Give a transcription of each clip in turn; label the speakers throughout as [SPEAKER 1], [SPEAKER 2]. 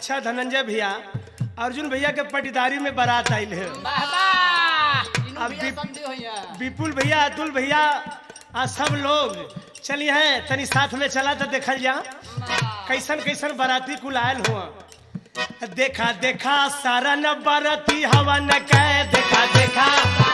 [SPEAKER 1] अच्छा धनंजय भैया अर्जुन भैया के पटीदारी में बारात आयल है
[SPEAKER 2] अब
[SPEAKER 1] अब भी- विपुल भैया अतुल भैया आ सब लोग चलिए हैं तनी साथ में चला तो देखल जा कैसन कैसन बाराती कुल आयल हुआ देखा देखा सारा न बाराती हवा न कह देखा देखा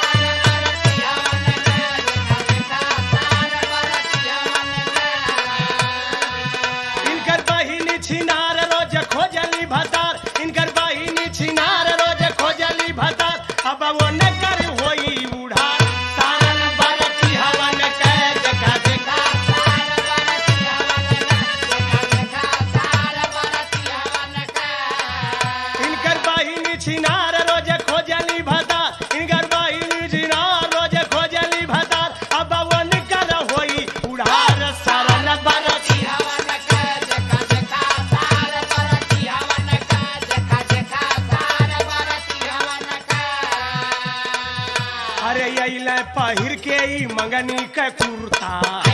[SPEAKER 1] इनकर बहिनी छिनार रोज खोजली भतार इनकर बहिनी छिनार रोज खोजली भतार अब वो न कर होई उड़ार सारा न बाराती हवा न कह देखा देखा इनकर बहिनी छिनार रोज खोजली भतार इनकर बहिनी छिनार रोज खोजली भतार अब वो न कर होई उड़ार सारा न बाराती अरे अइले पहिर के ई मंगनी के कुर्ता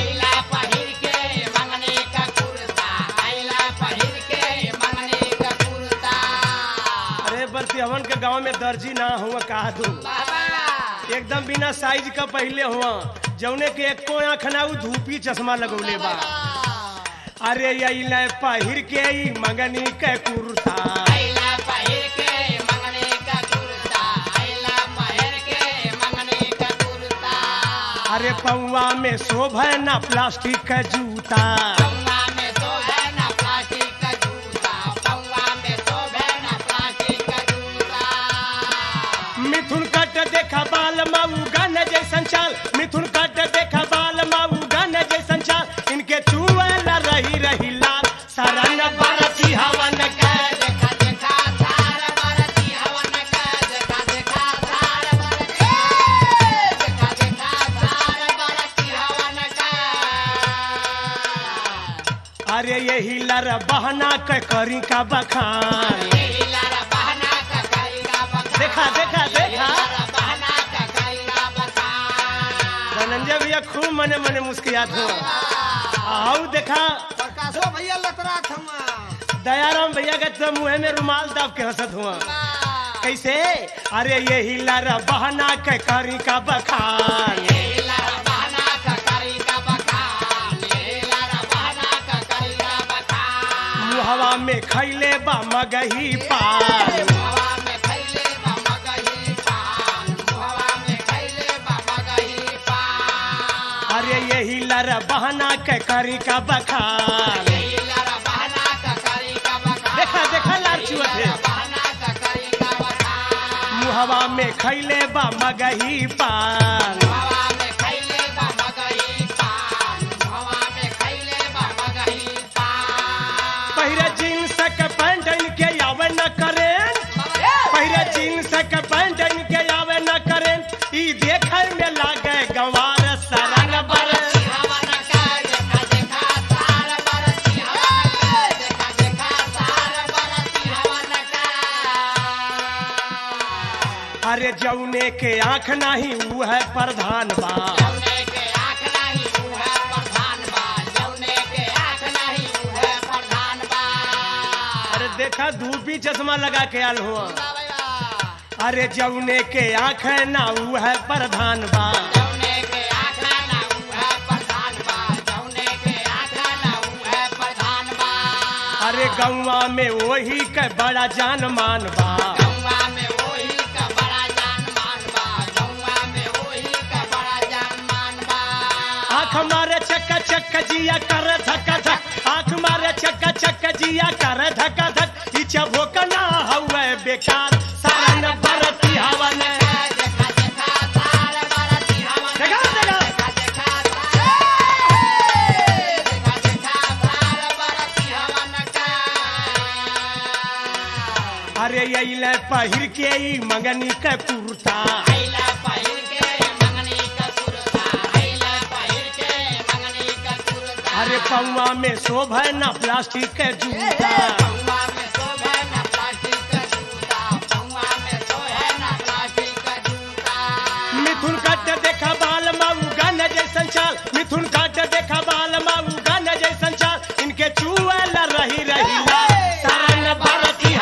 [SPEAKER 1] अरे बरती हवन के गांव में दर्जी ना हुआ कहा दू एकदम बिना साइज का पहले हुआ जौने के एको आँख ना उ धूपी चश्मा लगौले बा अरे अइले पहिर के ई मंगनी के कुर्ता अरे पौवा में शोभे ना प्लास्टिक का जूता मिथुन कट देखा बाल मऊ गन जैसन चाल मिथुन कट देखा बाल मऊ गन जैसन चाल इनके चुअल रही रही लाल सरन बरसी हवन के अरे यही लर बहना के करी का बखान देखा देखा देखा धनंजय भैया खूब मने मने मुस्कियात हो आओ देखा
[SPEAKER 3] प्रकाशो भैया लतरा थमा
[SPEAKER 1] दयाराम भैया के तो मुंह में रुमाल दाब के हंसत हुआ कैसे अरे यही लर बहना के करी का बखान मुहवा में खैले बा मगही पान अरे यही लर बहना के करी का बखान देखा देखा लार चुअत है मुहवा में खैले बा मगही पान पहिरे जींस के पैंट इनके आवे न करें पहिरे जींस के पैंट इनके आवे न करें ई देखे में लागे गंवार सरन बर अरे जौने के आंख नहीं ऊ है प्रधान बा अरे देखा धूपी चश्मा लगा के आल हुआ अरे जौने के आंख ना ऊ है प्रधान बा अरे गौवा में वही के बड़ा जान मान बा आंख मारे चक्का चक्का जिया कर धक्का धक आंख मारे चक्का चक्का जिया कर धक्का धक इच्छा भोकना हवे बेकार सारन भरती हवन देखा देखा अरे अइले पहिर के ई मंगनी के कुर्ता अरे पौवा में शोभे ना प्लास्टिक के जूता मिथुन काट देखा बाल माऊ गन जैसन चाल मिथुन काट देखा बाल माऊ गन जैसन चाल इनके चुअल रही रही लाल। सारन भरती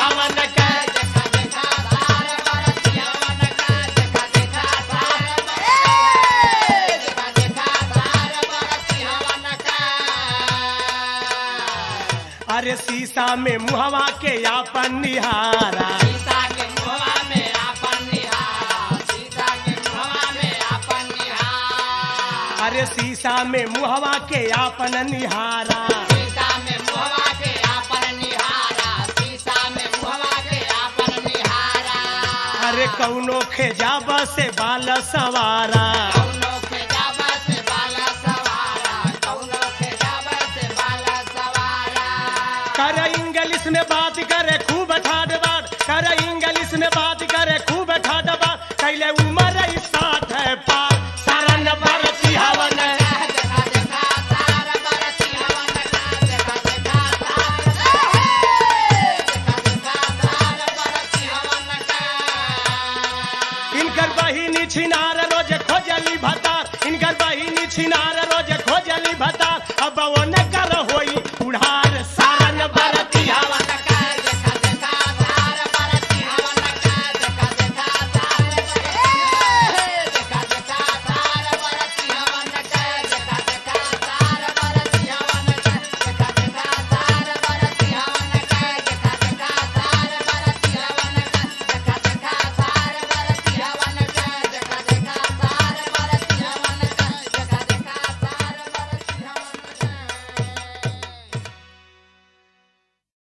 [SPEAKER 1] शीशा में मुहवा के आपन निहारा
[SPEAKER 2] सीता के मुहवा में आपन निहारा सीता के मुहवा में आपन निहारा
[SPEAKER 1] अरे शीशा में मुहवा के आपन निहारा
[SPEAKER 2] सीता में मुहवा के आपन निहारा सीता में मुहवा के आपन निहारा
[SPEAKER 1] अरे कौनो खेजाब से बाल सवारा
[SPEAKER 2] कौनो के जाबा से बाला सवारा कौनो के जाबा से बाला सवारा
[SPEAKER 1] कर इंग्लिश में बात करे खूब ठाड बात कर इंग्लिश में बात करे खूब ठाड बात कैले उम्र ही साठ है पार सारा नंबर हवन
[SPEAKER 2] देखा देखा सारा बरसी हवन का देखा देखा सारा देखा देखा सारा बरसी हवन का
[SPEAKER 1] इनकर बहिनी छिनार रोज खोजली भतार इनकर बहिनी छिनार